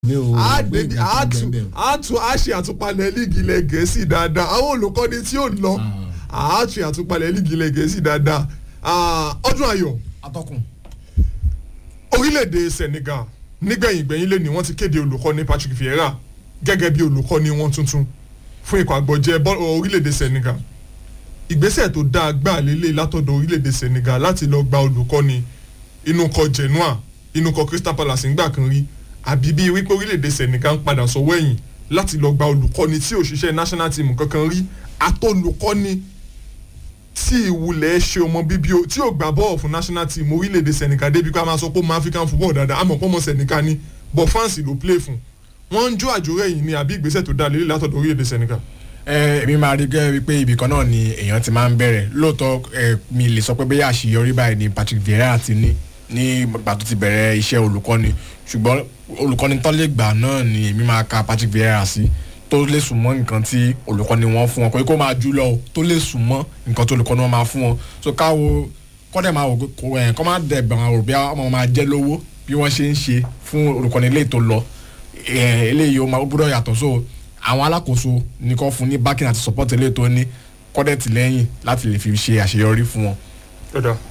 mi ò a gbé débi nǹkan a kan tún bẹ́ẹ̀ a tún a ṣe àtúpalẹ̀ líìgì ilẹ̀ gẹ̀ẹ́sì dáadáa àwọn olùkọ́ni tí ò lọ a ṣe àtúpalẹ̀ líìgì ilẹ̀ gẹ̀ẹ́sì dáadáa Ah, ọdún ayọ̀ atọ́kùn orílẹ̀-èdè Senegal nígbẹ̀yìngbẹ̀yìn lé ní wọ́n ti kéde olùkọ́ni Patrick Vieira gẹ́gẹ́ bí olùkọ́ni wọn tuntun fún ikọ̀ àgbọ̀jẹ̀ bọ́- orílẹ̀-èdè Senegal ìgbésẹ̀ tó dáa gbà lélẹ̀ látọ̀dọ̀ orílẹ̀-èdè Senegal láti lọ gba olùkọ́ni inú kọ Genoa inú kọ Crystal Palace ńgbà kan rí àbí bí wípé orílẹ̀-èdè Senegal ń padà sọ́wọ́ ẹ̀yìn láti lọ gba olùkọ́ni tí ò ṣiṣẹ́ national team kankan rí àtolùkọ́ni tí ìwúlẹ̀ ṣe ọmọ bíbí o tí ò gbà bọ́ọ̀ fún national team orílẹ̀-èdè Senegal débi ká máa sọ pé ó mọ African football dáadáa àmọ́ pọ́nmọ́ Senegal ni but France ló play fún wọ́n ń jó àjòrẹ́ yìí ni àbí ìgbésẹ̀ tó dáa lélẹ̀ látọ̀dọ̀ orílẹ̀-èdè Senegal. ẹ èmi máa rí gẹ́gẹ́ wípé ibì kan náà ni èèyàn ti máa ń bẹ̀rẹ̀ lóòótọ́ ẹ mi lè sọ pé bẹ́ẹ̀ àṣeyọrí báyìí ni Patrick Vieira ti ní ní ìgbà tó ti bẹ̀rẹ̀ iṣẹ́ olùkọ́ni ṣùgbọ́n olùkọ́ni tán lè gbà náà ni èmi máa ka Patrick Vieira sí tó lè sùn mọ́ nǹkan tí olùkọ́ni wọn fún wọn kò yẹ kó máa jù lọ o tó lè sùn mọ́ nǹkan tó olùkọ́ni wọn máa fún wọn so káwo kọ́dẹ̀ máa wò pé kò ẹ̀ kọ́ máa dẹ̀ bẹ̀rẹ̀ àwọn òbí ọmọ máa jẹ́ lówó bí wọ́n ṣe ń ṣe fún olùkọ́ni ilé tó lọ ẹ̀ eléyìí ó máa ó gbọ́dọ̀ yàtọ̀ so àwọn alákòóso ní kò fún ní backing àti support eléyìí tó ní kọ́dẹ̀ tìlẹ́yìn láti lè fi ṣe àṣeyọrí fún wọn. ọ̀dà